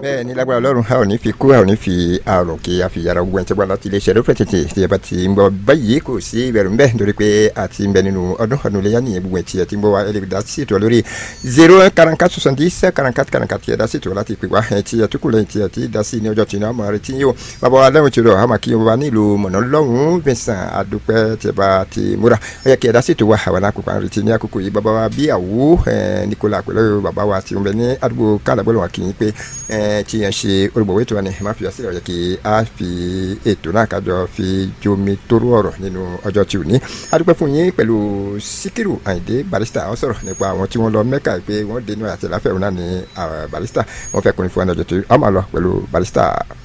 bẹ́ẹ̀ ni lágbára ọlọ́run a ò ní fi kú a ò ní fi àrùn kí a fi yàrá gbogbo ẹni tí wọ́n láti iléeṣẹ́ lópin tètè tí ẹ bá ti ń bọ̀ báyìí kò sí ìbẹ̀rù ń bẹ nítorí pé a ti ń bẹ nínú ọdún ọdún iléyà nìyẹn gbogbo ẹ̀ tí ẹ ti ń bọ̀ wá ẹ lè dá sí ètò lórí zero karanka soixante-dix karanka karanka tí ẹ dá sí ètò láti pè wá ẹ tí ẹ tukù lẹ́yìn tí ẹ ti dá sí ní ọjọ́ tí iná ọmọ rẹ ti yín o bàbá wa lẹ́wọ̀n tí ó rọ̀ àmà kí wọ́n bá nílùú mọ̀nà lọ́hùn-ún Vincent adúpẹ́ tí ẹ bá ti múra ó yẹ kí ẹ dá sí ètò wa àwọn àkókò àrùn ti ní àkókò yìí bàbá wa bí àwò Nicola pẹ̀lú bàbá wa tí wọ́n bẹ ní àdúgbò kálàbọ̀lù wa kì í pé tí yẹn ṣe olùgbòwé ètò wa ni má fi àṣírí ọ̀yẹ́ kí a fi ètò náà kájọ fi jomi tóró ọ̀rọ̀ nínú ọjọ́ tí ò ní. adúpẹ́ fún yín pẹ̀lú Síkírù Àyìndé Barrister àwọn sọ̀rọ̀ nípa àwọn tí wọ́n lọ Mẹ́kà pé wọ́n dénú àti láfẹ́ òun náà ní Barrister wọ́n fẹ́ kùnrin fún wọn lọ́jọ́ tó a máa lọ pẹ̀lú Barrister.